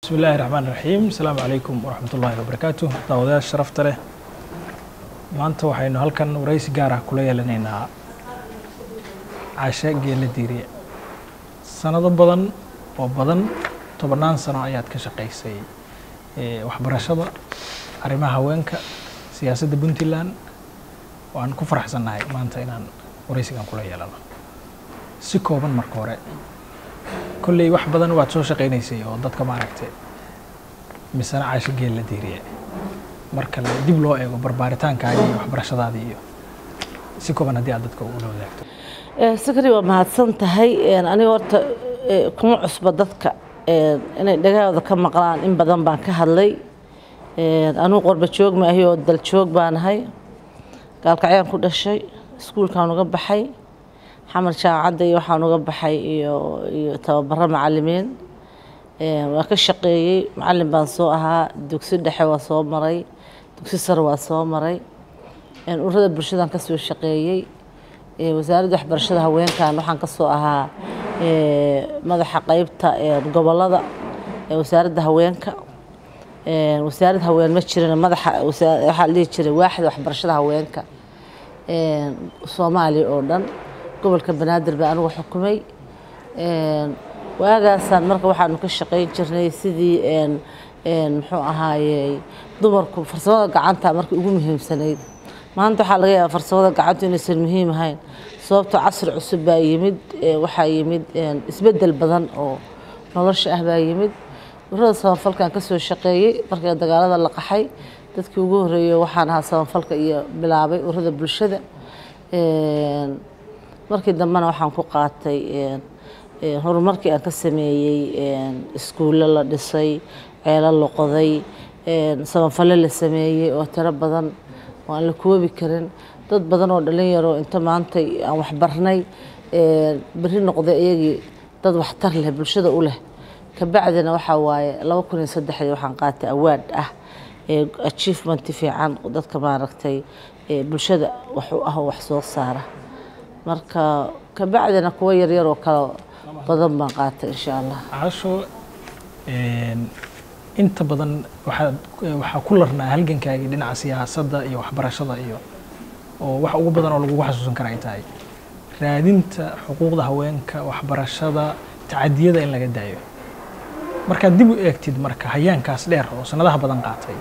bismi illaahi raxmaan raxiim asalaamu calaykum waraxmat ullaahi wabarakaatu daawadayaal sharafta leh maanta waxaynu halkan waraysi gaar ah kula yeelanaynaa caashe geela diiriye sanado badan oo badan tobannaan sano ayaad ka shaqaysay waxbarashada arrimaha haweenka siyaasadda puntland waan ku faraxsannahay maanta inaan waraysigan kula yeelano si kooban marka hore kolley wax badan waad soo shaqaynaysay oo dadka maaragtay misena caasho geel la diiriye marka le dib loo eego barbaaritaankaaga iyo waxbarashadaadii iyo si kooban haddii aad dadka ula wadaagto sakri waa mahadsan tahay aniga horta kuma cusba dadka inay dhagahooda ka maqlaan in badan baan ka hadlay anugu qorba joog maahi oo dal joog baanahay gaalkacyaan ku dhashay iskuulkaan uga baxay xamar jaamacadda iyo waxaan uga baxay iyo iyo tababaro macalimiin waa ka shaqeeyey macalin baan soo ahaa dugsi dhexe waa soo maray dugsi sare waa soo maray ururada bulshadan ka soo shaqeeyey wasaaradda waxbarashada haweenkan waxaan ka soo ahaa madaxa qeybta gobolada wasaaradda haweenka wasaarad haween ma jirin madaxa waxaa dhihi jiray waaxda waxbarashada haweenka soomaaliya oo dhan gobolka banaadir baa anigu xukumay waagaasaan marka waxaanu ka shaqeyn jirnay sidii muxuu ahaayey dumarku farsamada gacanta markii ugu muhiimsanayd maanta waxaa laga yaabaa farsamada gacantu inaysan muhiim ahayn sababtoo casri cusub baa yimid waxaa yimid isbedel badan oo nolosha ah baa yimid ururada samafalkan ka soo shaqeeyey markii dagaalada la qaxay dadkii ugu horreeyey waxaan ahaa samafalka iyo bilaabay ururada bulshada markii dambena waxaan ku qaatay horumarkii aan ka sameeyey iskuullo la dhisay ceelo la qoday samafallo la sameeyey oo tiro badan oo aan la koobi karin dad badan oo dhalinyaro inta maanta aan waxbarnay beri noqday iyagii dad waxtar leh bulshada u leh kabacdina waxaa waaye laba kun iyo saddexdii waxaan qaatay awaad ah achievement fiican dadka maaragtay bulshada wax u ah oo wax soo saara marka kabacdina kuwa yaryar oo kale badan baan qaatay insha allah caasho inta badan waxaa waxaa ku larnaa halgankaagii dhinaca siyaasadda iyo waxbarashada iyo oo wax ugu badan oo lagugu xasuusan kara ay tahay raadinta xuquuqda haweenka waxbarashada tacadiyada in laga daayo markaad dib u eegtid marka hayaankaas dheer oo sanadaha badan qaatay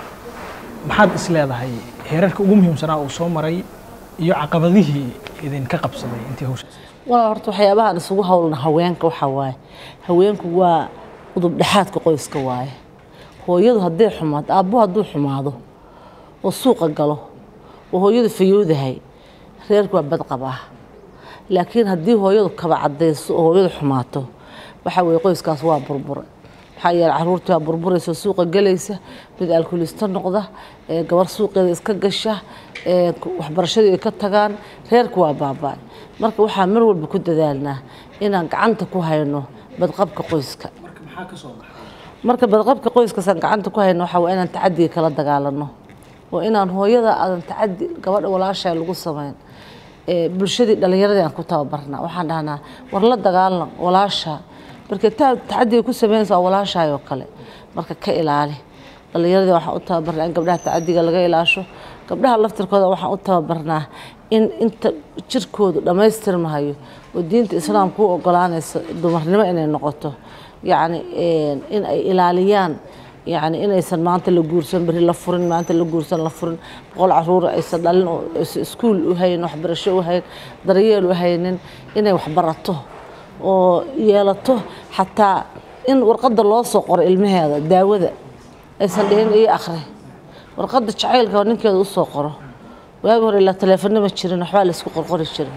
maxaad is leedahay heerarka ugu muhiimsanaa uu soo maray iyo caqabadihii idinka qabsaday intii hawshaas walaa horta waxyaabahaan isugu howlna haweenka waxaa waaye haweenku waa udub dhexaadka qoyska waaye hooyadu hadday xumaado aabbuhu hadduu xumaado oo suuqa galo oo hooyadu fayowdahay reerku waa badqabaa laakiin haddii hooyadu kaba cadayso oo hooyadu xumaato waxaa weeye qoyskaas waa burbura maxaa yeele caruurtii waa burburaysa suuqa gelaysa mid alkulisto noqda gabar suuqeeda iska gasha waxbarashadii ay ka tagaan reerku waa baaba'ay marka waxaa mar walba ku dadaalnaa inaan gacanta ku hayno badqabka qoyska marka badqabka qoyskaasaan gacanta ku hayno waxaa waa inaan tacadiga kala dagaalano oo inaan hooyada aadan tacadi gabadha walaashaa lagu samayn bulshadii dhalinyaradii aan ku tababarnaa waxaan dhahnaa war la dagaalan walaasha marka tacadiga ku sameynaysa waa walaashahay oo kale marka ka ilaali dhalinyaradii waxaan u tababarnaa in gabdhaha tacadiga laga ilaasho gabdhaha laftirkooda waxaan u tababarnaa in inta jirkoodu dhammaystirmahayo oo diinta islaamka u ogolaanaysa dumarnimo inay noqoto yacni in ay ilaaliyaan yani inaysan maanta la guursan beri la furin maanta la guursan la furin boqol caruura aysan dhalin oo iskuul u haynin waxbarasho u hayn daryeel u haynin inay waxbarato oo yeelato xataa in warqadda loo soo qoro ilmaheeda daawada aysan dhihin iyo akhri warqadda jacaylka ninkeeda usoo qoro waagi hore ilaa taleefano ma jirin waxbaa laysku qorqori jirin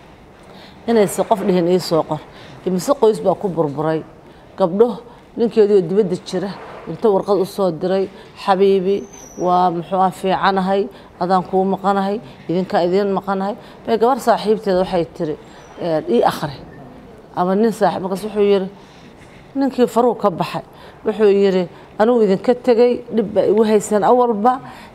inaysan qof dhihin ii soo qor imise qoys baa ku burburay gabdho ninkeediioo dibadda jira inta warqad u soo diray xabiibi waa muxuu ah fiicanahay adaan kuu maqanahay idinkaa idiin maqanahay bay gabar saaxiibteeda waxay tiri ii akhri ama nin saaxiib markaas wuxuu yidhi ninkii faruu ka baxay wuxuu yidhi anigu idinka tegey dhib baa igu hayseen awalba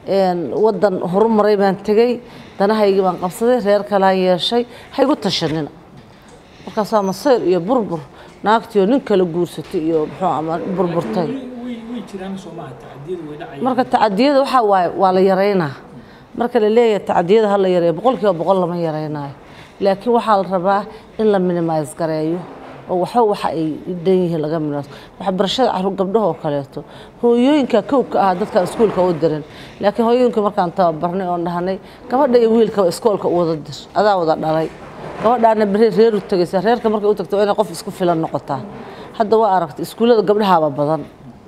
wadan horumaray baan tegey danahaygii baan qabsaday reer kalaan yeeshay ha igu tashanina markaasaa masayr iyo burbur naagtiyo nin kala guursatay iyo muxuu ama burburtay way jiraan soomaha tacadiyadu way dhacayaan marka tacadiyada waxaa waaye waa la yareynaa marka la leeyahay tacadiyada ha la yareeyo boqolkiiba boqol lama yareynayo laakiin waxaa la rabaa in la minimise gareeyo oo waxba waxa ay dhan yihiin laga minimise waxbarashada caruur gabdhaha oo kaleeto hooyooyinka kowka ah dadkaan iskuulka u dirin laakiin hooyooyinka markaan tababarnay oon dhahnay gabadha iyo wiilkaba iskoolka u wada dir adaa wada dhalay gabadhaana beri reer u tegaysa reerka markay u tagto waa inay qof isku filan noqotaa hadda waa aragtay iskuullada gabdhahaaba badan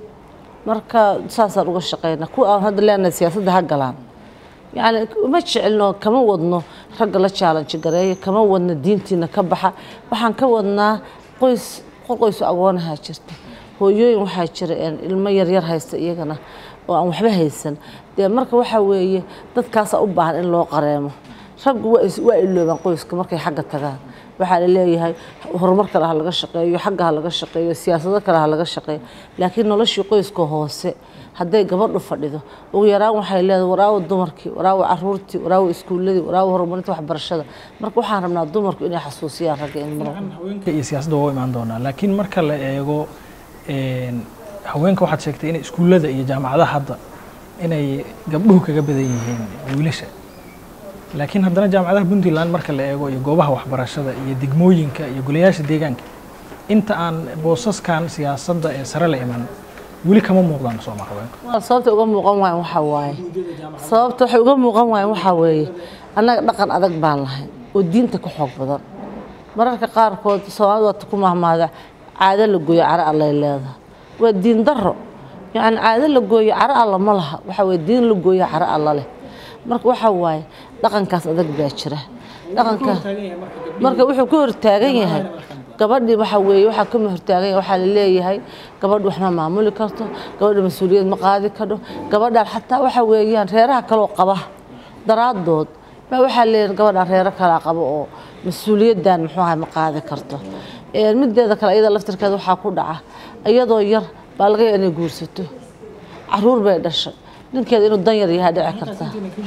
marka saasaan uga shaqeyna kuwa aan hadda leenahay siyaasadda ha galaan yacni uma jecelno kama wadno ragga la challenge gareeya kama wadno diintiina ka baxa waxaan ka wadnaa qoys qoysu agoonaha jirta hooyooyin waxaa jira een ilmo yaryar haysta iyagana oo aan waxba haysan dee marka waxaa weeye dadkaasaa u baahan in loo qareemo raggu waa is- waa iloobaan qoyska markay xagga tagaan waxaa la leeyahay horumar kale ha laga shaqeeyo xagga ha laga shaqeeyo siyaasado kale ha laga shaqeeyo laakiin noloshii qoyska hoose hadday gabadhu fadhido ugu yaraan waxay leedahay waraawo dumarkii waraawo caruurtii waraawo iskuuladii waraawo horumarinta waxbarashada marka waxaan rabnaa dumarku inay xasuusiyaan ragga in mar haweenka iyo siyaasadda waa u imaan doonaa laakiin marka la eego een, haweenka waxaad sheegtay inay iskuullada iyo jaamacadaha hadda inay gabdhuhu kaga badan yihiin wiilasha laakiin haddana jaamacadaha puntland marka la eego iyo goobaha waxbarashada iyo degmooyinka iyo golayaasha deegaanka inta aan boosaskan siyaasadda ee sare la iman weli kama muuqdaan sooma haweenka Waa sababta uga muuqan waayan waxaa waaye sababta waxay uga muuqan waayan waxaa weeye annaga dhaqan adag baan lahayn oo diinta ka xoog badan mararka qaarkood soomaalida waata ku mahmaada caado la gooyo caro allay leedahay waa diin darro yacni caado la gooyo caro alla ma laha waxaa weye diin la gooyo caro alla leh marka waxaa waaye dhaqankaas adag baa jira dhaqanka marka wuxuu ka hortaagan yahay gabadhii waxa weeye waxaa ka hortaagan yahay waxaa la leeyahay gabadhu wax ma maamuli karto gabadha mas-uuliyad ma qaadi karto gabadhaan xataa waxa weeyaan reeraha kaloo qaba daraadood baa waxaa leeyahay gabadhaan reero kalaa qaba oo mas-uuliyaddan muxuu ahay ma qaadi karto Een, mideeda kale iyada laftirkeeda waxaa ku dhaca iyadoo yar baa laga yaaba inay guursato caruur bay dhashay ninkeeda inuu dan yar yahay dhici karta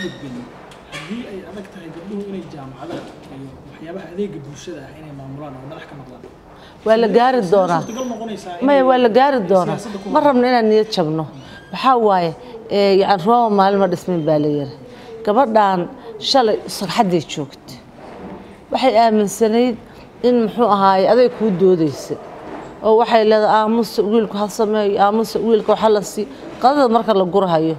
haddii ay adag tahay gabdhuhu inay jaamacadaha iyo waxyaabaha adeega bulshada ah inay maamulaan oo madax ka noqdaan waa la gaari doonaa maya waa la gaari doonaa ma rabno inaan niyad jabno waxaa waaye ee, yacni rooma maalin ma dhismin baa la yiri gabadhan shalay sagxadday joogta waxay aaminsanayd in muxuu ahaaye aday kuu doodaysa oo waxay leedahay aamusa wiilku ha sameeyo aamusa wiilka waxa la sii qadada marka la gurhayo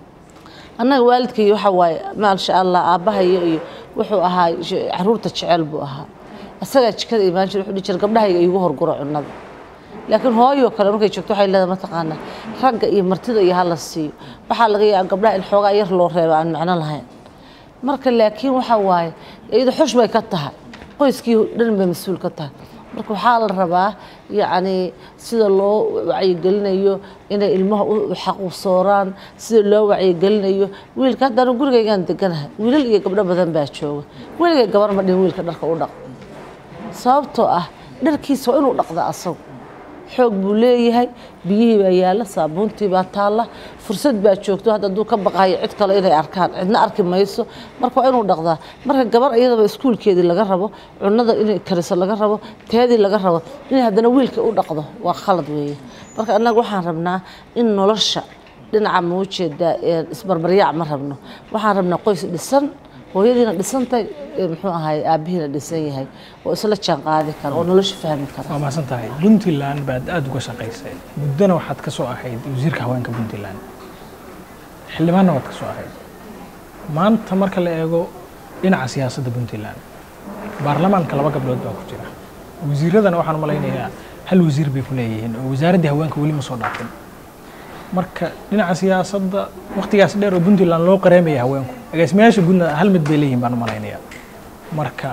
annaga waalidkay waxa waaye maasha allah aabbahayo iyo wuxuu ahaa sh- caruurta jecel buu ahaa isagaa jikada imaan jira wuxuu dhihi jira gabdhahayga iigu horguro cunnada laakiin hooyo kale markay joogto waxay leedahay mataqaanaa ragga iyo martida iyo hala siiyo waxaa laga yaabaa gabdhaha in xoogaa yar loo reebo aan macno lahayn marka laakiin waxa waaye iyada xush bay ka tahay qoyskii dhan bay mas-uul ka tahay marka waxaa la rabaa yacni sida loo wacyigelinayo inay ilmaha u xaq u sooraan sida loo wacyigelinayo wiilka haddana gurigaygaan deganahay wiilal iyo gabdho badan baa jooga weligay gabar ma dhihin wiilka dharka u dhaq sababtoo ah dharkiisa waa inuu dhaqda asagu xoog buu leeyahay biyihii baa yaalla saabuuntii baa taalla fursad baa joogto hadda hadduu ka baqayo cid kale inay arkaan cidna arki mayso marka waa inuu dhaqdaa marka gabar iyadaba iskuulkeedii laga rabo cunnada inay kariso laga rabo teedii laga rabo inay haddana wiilka u dhaqdo waa khalad weeye marka annaga waxaan rabnaa in nolosha dhinaca ma ujeedaa ee isbarbaryaac ma rabno waxaan rabnaa qoys dhisan hooyadiina dhisantay ee muxuu ahaay aabbihiina dhisan yahay oo isla jaan qaadi kara oo nolosha fahmi kara waa mahadsan tahay puntland baad aada uga shaqaysay muddona waxaad ka soo ahayd wasiirka haweenka puntland xildhibaanna waad ka soo ahayd maanta marka la eego dhinaca siyaasadda puntland baarlamaanka laba gabdhood baa ku jira wasiiradana waxaan malaynayaa hal wasiir bay ku leeyihiin oo wasaaraddii haweenka weli ma soo dhaafin marka dhinaca siyaasadda waqtigaas dheer oo puntland loo qareemaya haweenku agaasimayaasha guudna hal mid bay leeyihiin baan u malaynayaa marka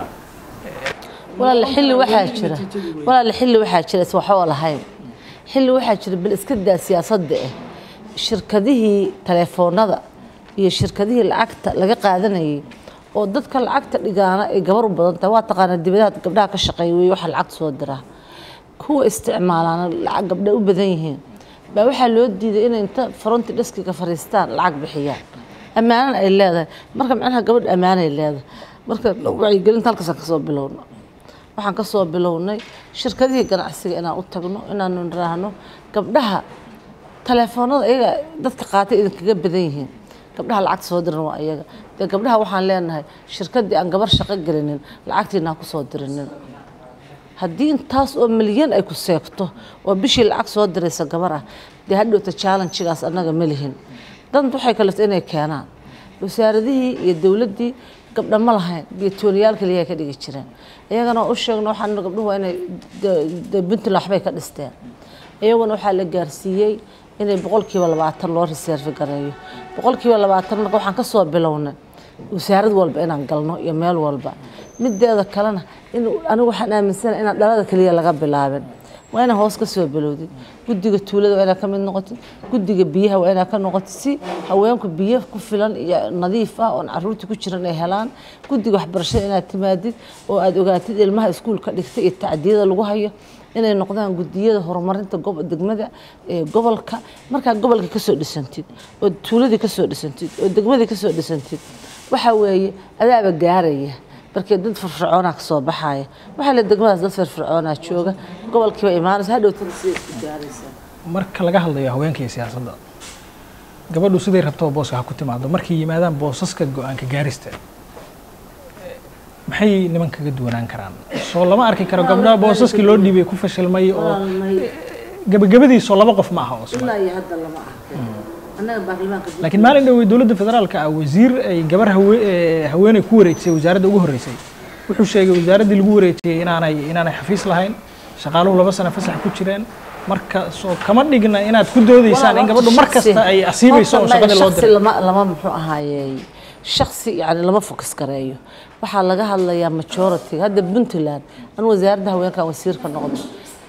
walaal xilli waxaa jira walaal xilli waxaa jira is waxba lahayn xilli waxaa jira bal iska daa siyaasadda ah shirkadihii taleefoonada iyo shirkadihii lacagta laga qaadanayay oo dadka lacagta dhigaana ay gabar u badan tahay waa taqaanaa dibadaha gabdhaha ka shaqeeya wey waxa lacagta soo diraa kuwa isticmaalaana lacag gabdha u badan yihiin baa waxaa loo diiday inay inta fronti deskiga fariistaan lacag bixiyaan ammaanan ay leedahay marka macnaha gabadh ammaanay leedahay marka wacyigelinta halkaasaan kasoo bilowna waxaan ka soo bilownay shirkadihii ganacsiga inaan u tagno inaanu niraahno gabdhaha taleefoonada iyaga dadka qaatay idinkaga badan yihiin gabdhaha lacagta soo diran waa iyaga dee gabdhaha waxaan leenahay shirkadii aan gabar shaqo gelinin lacagtiina ha ku soo dirinin haddii intaas oo milyan ay ku seegto oo bishii lacag soo diraysa gabar ah dee hadhowta challenjigaas annaga ma lihin dant waxay kaleta inay keenaan wasaaradihii iyo dowladdii gabdha ma lahayn biyatooniyaal kaliya ay ka dhigi jireen iyagana u sheegno waxaan gabdhuhu waa inay puntland waxbay ka dhisteen iyaguna waxaa la gaarsiiyey inay boqolkiiba labaatan loo reserve gareeyo boqolkiiba labaatan marka waxaan ka soo bilownay wasaarad walba inaan galno iyo meel walba mideeda kalena in anigu waxaan aaminsana inaan dhalada keliya laga bilaabin waa inaa hoos ka soo bilowdid guddiga tuulada waa inaa ka mid noqotid guddiga biyaha waa inaa ka noqotid si haweenku biyo ku filan iyo nadiif ah oon caruurta ku jiran ay helaan guddiga waxbarashada inaad timaadid oo aad ogaatid ilmaha iskuulka dhigta iyo tacdiyada lagu hayo inay noqdaan gudiyada horumarinta degmada gobolka markaa gobolka kasoo dhisantid oo tuuladii kasoo dhisantid oo degmadii kasoo dhisantid waxa weeye adaaba gaaraya markii dad firfircoonaa kasoo baxaya waxaa la degmadaas dad firfircoonaa jooga gobolkiiba imaanaysa hadhowta gaaraysaa marka laga hadlayo haweenka iyo siyaasadda gabadhu siday rabtaba booska ha ku timaado markay yimaadaan boosaska go-aanka gaarista maxay niman kaga duwanaan karaan soo lama arki karo gabdhaha boosaskii loo dhiibay ku fashilmay oo gabagabadiisoo laba qof ma aha oo ilaa iyo hadda lama arkay annaga baarlamaanka laakiin maalin dhowey dowladda federaalka ah wasiir ay gabar hawe- haweeney ku wareejisay wasaaradda ugu horreysay wuxuu sheegay wasaaraddii lagu wareejiyey inaanay inaanay xafiis lahayn shaqaaluhu laba sano fasax ku jireen marka soo kama dhigna inaad ku doodaysaan in gabadhu mar kasta ay asiibayso oo shaqadii loo diray lama lama muxuu ahaayey shaksi yani lama fokus gareeyo waxaa laga hadlayaa majority hadda puntland anu wasaaradda haweenkan wasiirka noqday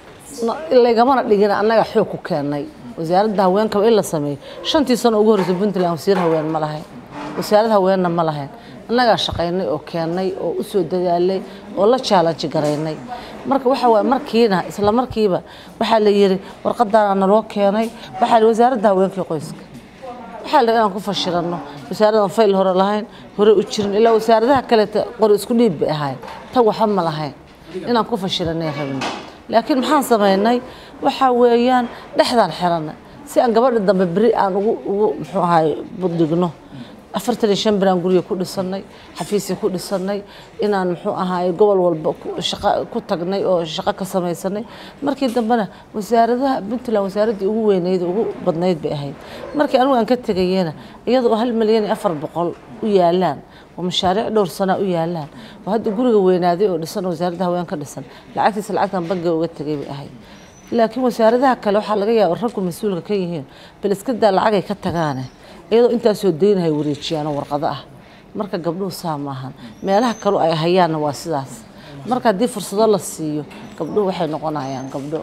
lagamana dhigin annaga xoog ku keenay wasaaradda haweenkaba in la sameeyo shantii sano ugu horreysay puntland wasiir haween ma lahayn wasaarad haweenna ma lahayn annagaa shaqaynay oo keennay oo u soo dadaalay oo la challenge garaynay marka waxa waye markiina isla markiiba waxaa la yiri warqadaana naloo keenay waxaa la wasaaradda haweenkii qoyska waxaa la inaan ku fashilano wasaaradan fayl hore lahayn hore u jirin ilaa wasaaradaha kaleeta qori isku dhiib bay ahayn tan waxba ma lahayn inaan ku fashilanay rabin laakiin maxaan samaynay waxaa weeyaan dhexdaan xiranay si aan gabadha dambe beri aan ugu ugu muxuu ahaay budhigno afartan iyo shan biraan guriga ku dhisanay xafiisya ku dhisanay inaan muxuu ahaay gobol walba shaqo ku tagnay oo shaqo ka samaysanay markii dambena wasaaradaha puntland wasaaraddii ugu weyneyd ugu badnayd bay ahayd markii anigu aan ka tegayena iyadoo hal milyan iyo afar boqol u yaalaan oo mashaariic dhowr sana u yaalaan oo hadda guriga weynaaday oo dhisan wasaaradda haween ka dhisan lacagtiisa lacagtan bangiga uga tegay bay ahayd laakiin wasaaradaha kale waxaa laga yaaba raggu mas-uulka ka yihiin bal iska daa lacagay ka tagaane iyadoo intaasoo daynahay wareejiyaanoo warqado ah marka gabdhuhu saa maahan meelaha kale ay hayaanna waa sidaas marka haddii fursado la siiyo gabdhuhu waxay noqonayaan gabdho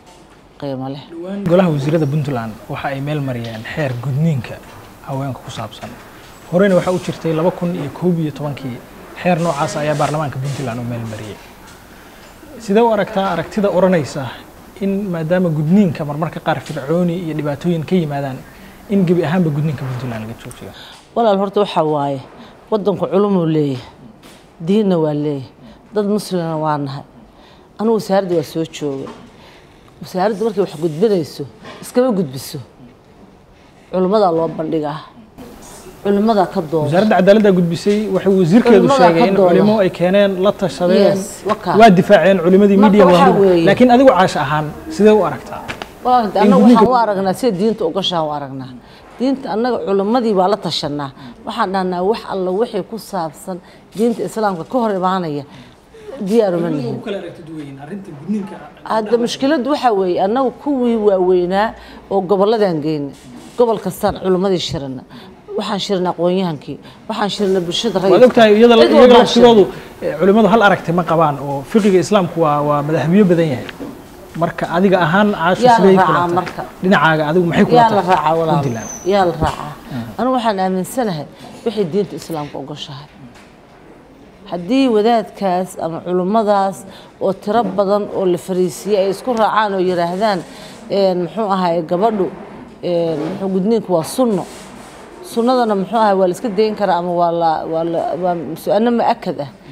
qiimo leh golaha wasiirada puntland waxa ay meel mariyeen xeer gudniinka haweenka ku saabsan horeyna waxaa u jirtay laba kun iyo koob iyo tobankii xeer noocaas ayaa baarlamaanka puntland u meel mariyey sidee u aragtaa aragtida odhanaysa in maadaama gudniinka marmarka qaar fircooni iyo dhibaatooyin ka yimaadaan in gebi ahaanba gudniinka puntland laga joojiyo walaal horta waxaa waaye wadanku culumuu leeyahay diinna waa leeyahay dad muslimna waa nahay anugu wasaaradda waa soo jooga wasaaradda markay wax gudbinayso iskama gudbiso culummadaa loo bandhigaa culimmadaa ka dooda wasaaradda cadaaladda gudbisay waxay wasiirkeedu Culimada sheegay ka in dooda. culimo ay keeneen la tashadeen Yes, wakaa. waa difaaceen culimadii Marka media waxaa waa weeye- laakiin adigu caash ahaan sidee u aragtaa walaalka in annaga gudniinka- waxaan u aragnaa sida diinta ugashaan u aragnaa diinta annaga culimmadii baa la tashanaa waxaan dhahnaa wax alla wixii ku saabsan diinta islaamka ka hor imaanaya diyaaruma nihin hadda mushkiladdu waxaa weeye annagu kuwii waaweynaa oo gobolladan geyna gobol kastaan culimmadii shirana waxaan shirna aqoon-yahankii waxaan shirna bulshada waad rayidka. ogtahay iyada Cid iyaga walbaa laftigoodu eh, culimmadu hal aragti ma qabaan oo fiqiga islaamku waa waa madaxbiyo badan yahay marka adiga ahaan caasho Yaa la sidee raacaa kula tahay marka. dhinacaaga adigu maxay kula yaa la tahay raacaa walaal Puntland? yaa la raacaa anigu waxaan aaminsanahay wixii diinta islaamka ugashahay haddii wadaadkaas ama culimmadaas oo tiro badan oo la fariisiyey ay isku raacaan oo yidhaahdaan een, muxuu ahaay gabadhu een, muxuu gudniinku waa sunno sunnadana muxuu ahaay waa la iska dayn karaa ama waa la waa la waa su-aano ma-akad ah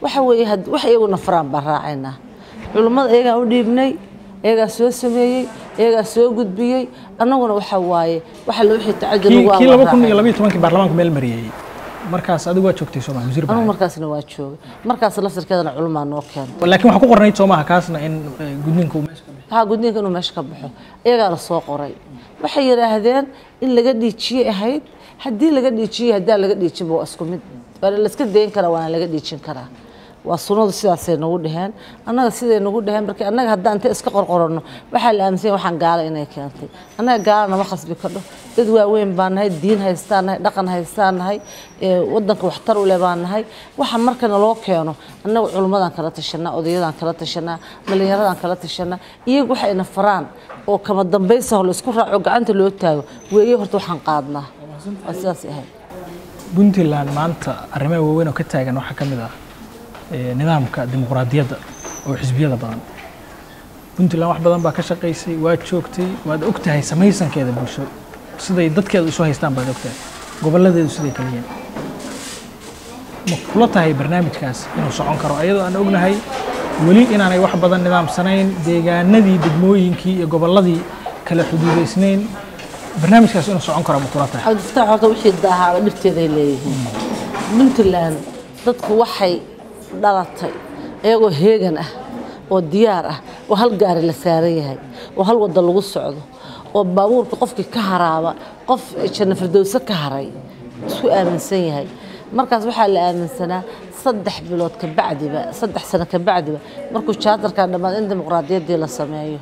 waxa weeye had- wax iyaguna faraan baan raacaynaa culummada iyagaa u dhiibnay iyagaa soo sameeyey iyagaa soo gudbiyey annaguna waxa waaye waxa la wixii tacadi kii lagu kii laba kun iyo raacay. labayo tobankii baarlamaanku meel mariyey markaas adigu waa joogtay sooma wasiir anigu baa markaasna waa joogay markaas laftirkeedana culumaa noo keentay laakiin waxaa ku qornayd soomaha kaasna in eh, gudniinka uu meesha ka bixi waxaa gudniinka inuu meesha ka baxo iyagaa la soo qoray waxay yidhaahdeen in laga dhiijiyey ahayd haddii laga dhiijiyey haddaan laga dhiijinba waa isku mid waana la iska dayn karaa waana laga dhiijin karaa waa sunnadu sidaasay nagu dhaheen annaga siday nagu dhaheen marka annaga haddaan inta iska qorqoranno waxaa la aaminsan yahay waxaan gaala inay keentay annaga gaala nama khasbi kadho dad waaweyn baan nahay diin haystaan nahay dhaqan haystaan nahay ee wadanka waxtar u leh baan nahay waxa marka naloo keeno annaga culummadaan kala tashanaa odayadaan kala tashanaa dhallinyaradaan kala tashanaa iyagu waxayna faraan oo kama dambaysa hor la isku raaco gacanta loo taago weeye horta waxaan qaadnaa waa sidaas ahayd puntland maanta arrimaha waaweyn oo ka taagan waxaa ka mid ah eh, nidaamka dimuqraadiyadda oo xisbiyada badan puntland wax badan baa ka shaqaysay waad joogtay waad ogtahay samaysankeeda bulsho siday dadkeedu isu haystaan baad ogtahay gobolladeedu siday kala yihiin ma kula tahay barnaamijkaas inuu socon karo ayadoo aan ognahay weli inaanay wax badan nidaamsanayn deegaanadii degmooyinkii iyo gobolladii kala xuduudaysnayn barnaamijkaas inuu socon karo ma kula tahay cabdifataax horta wixii daahaaba dhibteeday leeyihiin puntland dadku waxay dhalatay iyagoo heegan ah oo diyaar ah oo hal gaari la saaran yahay oo hal wadda lagu socdo oo baabuurka qofkii ka haraaba qof janno firdowse ka haray isku aaminsan yahay markaas waxaa la aaminsanaa saddex bilood ka bacdiba saddex sano ka bacdiba markuu jaatarkan dhammaad in dimuqraadiyaddii la sameeyo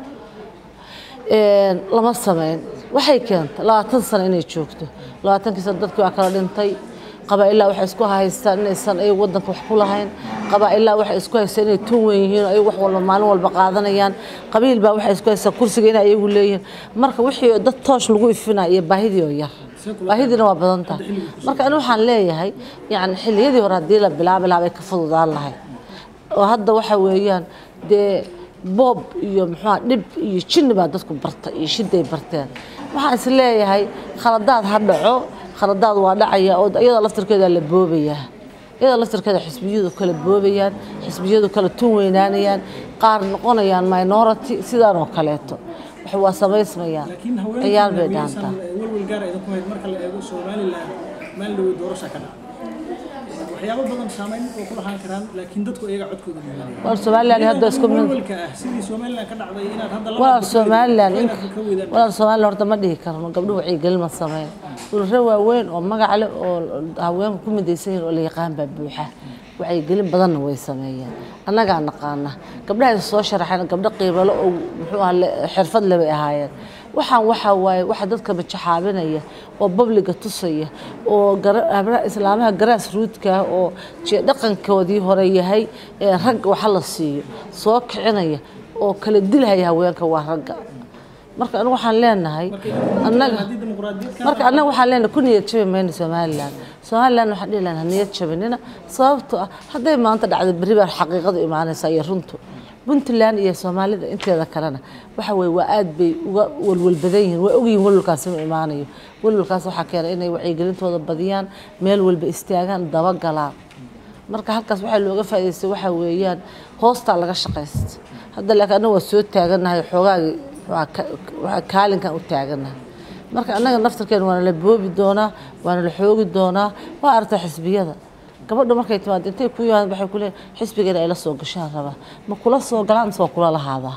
Een, lama sameyn waxay keentay labaatan sano inay joogto labaatankii sano dadkii waa kala dhintay qabaa-ilaa waxay isku haystaan inaysan ayagu wadanka wax ku lahayn qabaa-ilaa waxay isku haystaan inay tun weyn yihiin oo ayagu wax walba maalin walba qaadanayaan qabiil baa waxay isku haystaan kursiga inay ayagu leeyihiin marka wixii dad toosh lagu ifinaya iyo baahidii oo yar baahidiina waa badan tahay marka ani waxaan leeyahay yani xilliyadii hore haddii la bilaabi lahaa bay ka fududaan lahay oo hadda waxa weeyaan dee boob iyo muxuua dhib iyo jinni baa dadku barta iyo shiday barteen waxaan is leeyahay khaladaad ha dhaco khaladaad waa dhacaya oo iyada laftirkeeda la boobayaa iyada laftirkeeda xisbiyadu kala boobayaan xisbiyadu kala tun weynaanayaan qaar noqonayaan minority sidaan oo kaleeto wax waa samaysmayaan ciyaar bay dhaantaa welwel gaar idinku hayd marka la eego somalilan maalin dhaweyd doorasha ka dhaca waxyaabo badan saameyn oo ku lahaan karaan laakiin dadku iyaga codkooda muujinaya war somaliland hadda isku mid welwelka ah sidii somalilan ka dhacday inaad hadda laba walaal dadku somaliland weyn in Afrika ka weydaan walaal somaliland horta ma dhihi karno gabdhuhu wacyigelin ma sameyn ururo waaweyn oo magac leh oo haweenku ku midaysan yihiin oo la yaqaan baa buuxa wacyigelin badanna way sameeyeen annagaa naqaana gabdhaha is soo sharaxeen gabdho qiibalo oo muxuu ah le- xirfad leh bay ahaayeen waxaan waxaa waaye waxa dadka majaxaabinaya oo babliga tusaya oo gara- hablaha islaamaha garaas ruudka ah oo je- dhaqankoodii hore yahay ee ragga waxa la siiyo soo kicinaya oo kala dilhaya haweenka waa ragga marka anigu waxaan leenahay annaga haddii dimuqraadiyad ka marka annaga waxaan leenahay ku niyad jabi mayno somaliland somaliland waxaan dhihi lahaa niyad jabinina sababtoo ah hadday maanta dhacdo berri baa xaqiiqadu imaanaysaa iyo runtu puntland iyo soomaalida inteeda kalena waxa weye waa aad bay uga walwal badan yihiin waa ogyihiin walwalkaasi inuu imaanayo walwalkaas waxaa keenay inay wacyigelintooda badiyaan meel walba istaagaan dabagalaan marka halkaas waxaa looga faa'iidaystay waxaa weeyaan hoostaa laga shaqaysta hadda laakiin annaga waa soo taagannahay xoogaagii waa ka- waa kaalinkan u taagannahay marka annaga naftarkeena waana la boobi doonaa waana la xoogi doonaa waa aragtaa xisbiyada gabadha markay timaado intay ku yimaadaan waxay ku leeyihin xisbigeena ay la soo gashaan rabaa ma kula soo galaan mise waa kula lahaadaa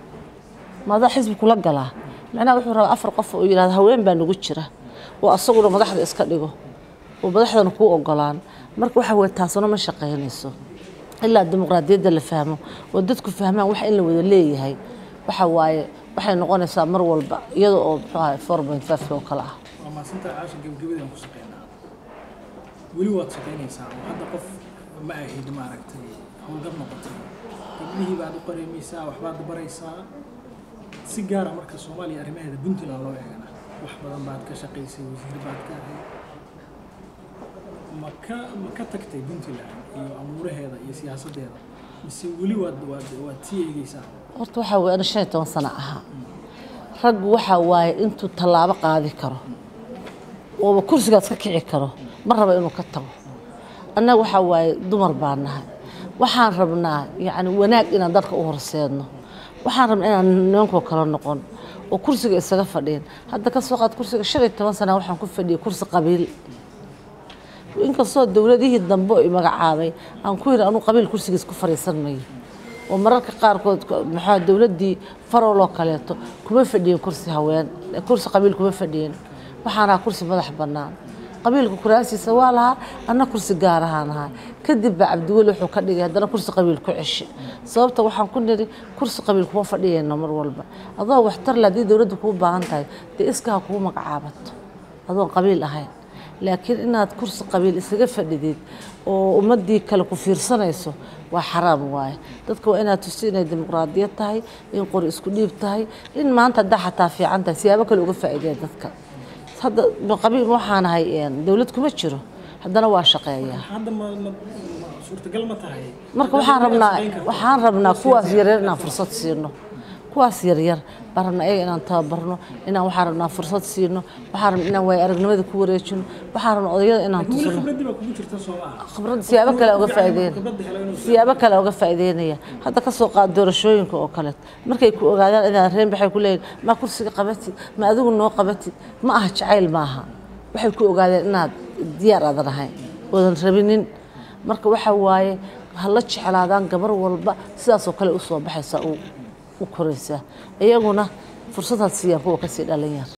maadaa xisbi kula galaa macnaha wuxuu rabaa afar qof oo yidhahda haween baa nagu jira oo asaguna madaxda iska dhigo oo madaxdana kuu ogolaan marka waxa weye taasuna ma shaqaynayso ilaa dimuqraadiyadda la fahmo oo dadku fahmaan wax in la wada leeyahay waxa waaye waxay noqonaysaa mar walba iyada oo muxuu ahay four point five oo kale ah waa maasinta caasha gebagabadii aan ku shaqeynaa weli waad shaqaynaysaa oo hadda qof ma ahid maaragtay howlgab noqotay gabdhihii baad u qareemaysaa waxbaad baraysaa si gaara marka soomaaliya arrimaheeda puntland loo eegana wax badan baad ka shaqaysay wasiir baad ka ahayd ma ka ma ka tagtay puntland iyo amuuraheeda iyo siyaasaddeeda mise weli waad waad waad sii eegeysaa horta waxaa weye ana shan iyo toban sano ahaa raggu waxaa waaye intuu tallaabo qaadi karo ooba kursigaas ka kici karo ma raba inuu ka tago annaga waxaa waaye dumar baa nahay waxaan rabnaa yacni wanaag inaan dadka u horseedno waxaan rabnaa inaan nimankoo kale noqon oo kursiga isaga fadhiin hadda ka soo qaad kursiga shan iyo toban sana waxaan ku fadhiyay kursi qabiil inkastoo dowladihii dambe i magacaabay aan ku yidhi anuu qabiil kursigiis ku fadhiisan mayo oo mararka qaarkood maxaa dowladdii faroloo kaleeto kuma fadhiyin kursi haween kursi qabiil kuma fadhiyin waxaan ahaa kursi madax bannaan qabiilka kuraasiisa waa lahaa anna kursi gaar ahaan ahaa kadib baa cabdiweli wuxuu ka dhigay haddana kursi qabiil ku ceshi sababta waxaan ku nidhi kursi qabiil kuma fadhiyayno mar walba adoo waxtar le haddii dowladda kuu baahan tahay dee iska ha kuu magacaabato adoon qabiil ahayn laakiin inaad kursi qabiil isaga fadhidid oo ummadii kale ku fiirsanayso waa xaraam waaye dadka waa inaad tusi inay dimuqraadiyad tahay in qori isku dhiib tahay in maanta haddaa xataa fiican tahay siyaabo kale uga faa'iideya dadka hadda qabiil waxaan ahay dowlad kuma jiro haddana waa shaqeeyaa hadda ma ma suurtagal ma tahay marka waxaan rabnaa waxaan rabnaa kuwaas yaryar inaan fursad siino kuwaas yaryar baan rabnaa iyaga inaan tababarno inaan waxaan rabnaa fursad siino waxaan rabnaa inaan waaya aragnimada ku wareejino waxaan rabnaa odayada inaan tusno khibradii baa kugu jirta soo maaha khibrad siyaabo kale uga faa'iideyn khibradda helo inuu siyaabo kale uga faa'iideynaya hadda ka soo qaad doorashooyinka oo kale markay ku ogaadaan inaan reen waxay ku leeyihin ma kursiga qabatid ma adigu noo qabatid ma aha jacayl maaha waxay ku ogaadeen inaad diyaar aadan ahayn oodan rabinin marka waxa waaye ha la jeclaadaan gabar walba sidaasoo kale u soo baxaysa u koraysaa iyaguna fursadaad siiyaan kuwa kasii dhalin yar